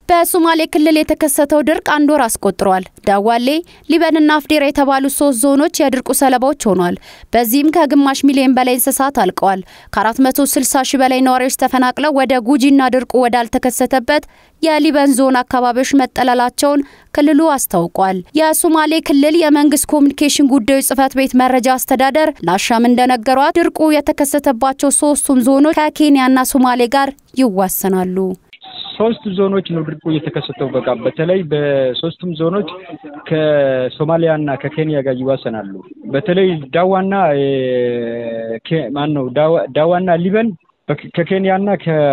በሶማሌ ክልል የተከሰተው ድርቅ አንድ ወር አስቆጥሯል። ዳዋሌ፣ ሊበንና አፍዴራ የተባሉ ሶስት ዞኖች የድርቁ ሰለባዎች ሆኗል። በዚህም ከግማሽ ሚሊዮን በላይ እንስሳት አልቀዋል። ከ460 ሺህ በላይ ነዋሪዎች ተፈናቅለው ወደ ጉጂና ድርቁ ወዳልተከሰተበት የሊበን ዞን አካባቢዎች መጠለላቸውን ክልሉ አስታውቋል። የሶማሌ ክልል የመንግስት ኮሚኒኬሽን ጉዳዮች ጽህፈት ቤት መረጃ አስተዳደር ለአሻም እንደነገሯት ድርቁ የተከሰተባቸው ሶስቱም ዞኖች ከኬንያና ሶማሌ ጋር ይዋሰናሉ። ሶስት ዞኖች ነው ድርቁ የተከሰተው። በቃ በተለይ በሶስቱም ዞኖች ከሶማሊያና ከኬንያ ጋር ይዋሰናሉ። በተለይ ዳዋና ማን ነው ዳዋና ሊበን ከኬንያና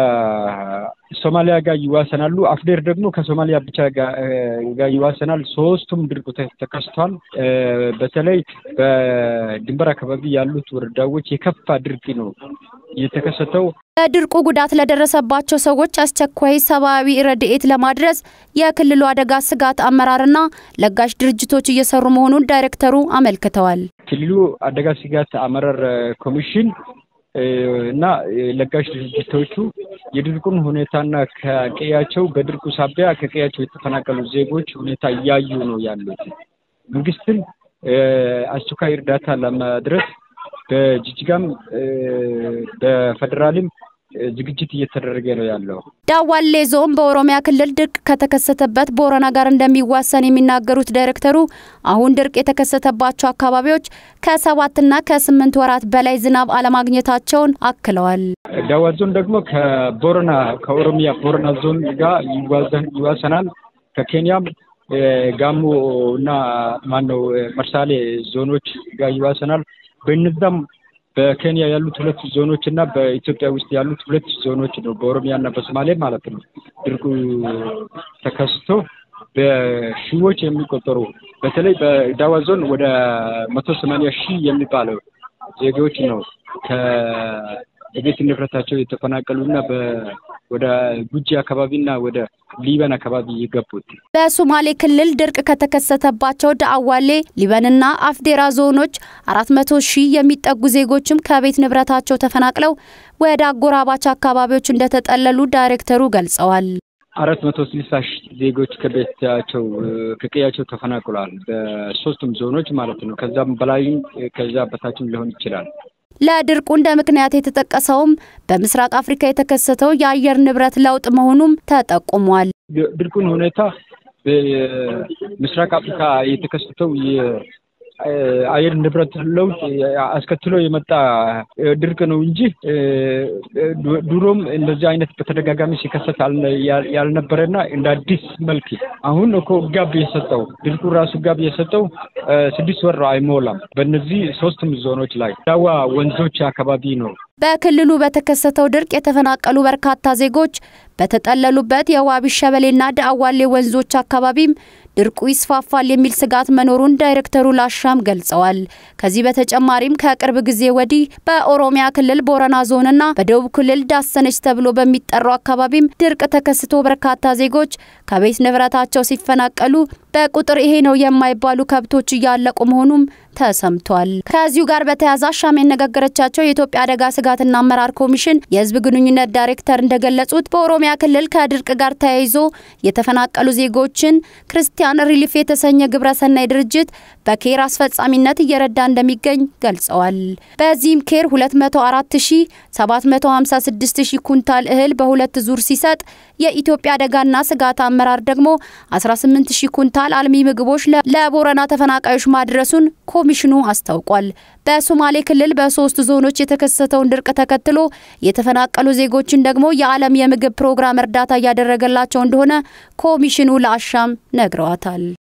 ከሶማሊያ ጋር ይዋሰናሉ። አፍዴር ደግሞ ከሶማሊያ ብቻ ጋር ይዋሰናል። ሶስቱም ድርቁ ተከስቷል። በተለይ በድንበር አካባቢ ያሉት ወረዳዎች የከፋ ድርቅ ነው የተከሰተው። በድርቁ ጉዳት ለደረሰባቸው ሰዎች አስቸኳይ ሰብአዊ ረድኤት ለማድረስ የክልሉ አደጋ ስጋት አመራርና ለጋሽ ድርጅቶች እየሰሩ መሆኑን ዳይሬክተሩ አመልክተዋል። ክልሉ አደጋ ስጋት አመራር ኮሚሽን እና ለጋሽ ድርጅቶቹ የድርቁን ሁኔታና ከቀያቸው በድርቁ ሳቢያ ከቀያቸው የተፈናቀሉ ዜጎች ሁኔታ እያዩ ነው ያሉት። መንግስትም አስቸኳይ እርዳታ ለማድረስ በጅጅጋም በፌዴራልም ዝግጅት እየተደረገ ነው ያለው። ዳዋሌ ዞን በኦሮሚያ ክልል ድርቅ ከተከሰተበት ቦረና ጋር እንደሚዋሰን የሚናገሩት ዳይሬክተሩ አሁን ድርቅ የተከሰተባቸው አካባቢዎች ከሰባትና ከስምንት ወራት በላይ ዝናብ አለማግኘታቸውን አክለዋል። ዳዋ ዞን ደግሞ ከቦረና ከኦሮሚያ ቦረና ዞን ጋር ይዋሰናል። ከኬንያም ጋሞ እና ማነው መርሳሌ ዞኖች ጋር ይዋሰናል። በእነዛም በኬንያ ያሉት ሁለት ዞኖች እና በኢትዮጵያ ውስጥ ያሉት ሁለት ዞኖች ነው፣ በኦሮሚያ እና በሶማሌ ማለት ነው። ድርቁ ተከስቶ በሺዎች የሚቆጠሩ በተለይ በዳዋ ዞን ወደ መቶ ሰማንያ ሺህ የሚባለው ዜጎች ነው ከቤት ንብረታቸው የተፈናቀሉና ወደ ጉጂ አካባቢና ወደ ሊበን አካባቢ የገቡት። በሶማሌ ክልል ድርቅ ከተከሰተባቸው ዳአዋሌ፣ ሊበንና አፍዴራ ዞኖች አራት መቶ ሺህ የሚጠጉ ዜጎችም ከቤት ንብረታቸው ተፈናቅለው ወደ አጎራባች አካባቢዎች እንደተጠለሉ ዳይሬክተሩ ገልጸዋል። አራት መቶ ስልሳ ሺህ ዜጎች ከቤታቸው ከቀያቸው ተፈናቅሏል። በሶስቱም ዞኖች ማለት ነው። ከዛም በላይም ከዛ በታችም ሊሆን ይችላል። ለድርቁ እንደ ምክንያት የተጠቀሰውም በምስራቅ አፍሪካ የተከሰተው የአየር ንብረት ለውጥ መሆኑም ተጠቁሟል። ድርቁን ሁኔታ በምስራቅ አፍሪካ የተከሰተው የአየር ንብረት ለውጥ አስከትሎ የመጣ ድርቅ ነው እንጂ ድሮም እንደዚህ አይነት በተደጋጋሚ ሲከሰት ያልነበረና እንደ አዲስ መልክ አሁን እኮ ጋብ የሰጠው ድርቁ ራሱ ጋብ የሰጠው ስድስት ወር አይሞላም። በእነዚህ ሶስቱም ዞኖች ላይ ዳዋ ወንዞች አካባቢ ነው። በክልሉ በተከሰተው ድርቅ የተፈናቀሉ በርካታ ዜጎች በተጠለሉበት የዋቢ ሸበሌና ዳአዋሌ ወንዞች አካባቢም ድርቁ ይስፋፋል የሚል ስጋት መኖሩን ዳይሬክተሩ ላሻም ገልጸዋል። ከዚህ በተጨማሪም ከቅርብ ጊዜ ወዲህ በኦሮሚያ ክልል ቦረና ዞንና በደቡብ ክልል ዳሰነች ተብሎ በሚጠራው አካባቢም ድርቅ ተከስቶ በርካታ ዜጎች ከቤት ንብረታቸው ሲፈናቀሉ በቁጥር ይሄ ነው የማይባሉ ከብቶች እያለቁ መሆኑም ተሰምቷል። ከዚሁ ጋር በተያያዘ አሻም ያነጋገረቻቸው የኢትዮጵያ አደጋ ስጋትና አመራር ኮሚሽን የሕዝብ ግንኙነት ዳይሬክተር እንደገለጹት በኦሮሚያ ክልል ከድርቅ ጋር ተያይዞ የተፈናቀሉ ዜጎችን ክርስቲያን ሪሊፍ የተሰኘ ግብረሰናይ ድርጅት በኬር አስፈጻሚነት እየረዳ እንደሚገኝ ገልጸዋል። በዚህም ኬር 204756 ሺህ ኩንታል እህል በሁለት ዙር ሲሰጥ የኢትዮጵያ አደጋና ስጋት አመራር ደግሞ 18 ሺህ ኩንታል አልሚ ምግቦች ለቦረና ተፈናቃዮች ማድረሱን ኮሚሽኑ አስታውቋል። በሶማሌ ክልል በሶስት ዞኖች የተከሰተውን ድርቅ ተከትሎ የተፈናቀሉ ዜጎችን ደግሞ የዓለም የምግብ ፕሮግራም እርዳታ እያደረገላቸው እንደሆነ ኮሚሽኑ ለአሻም ነግረዋታል።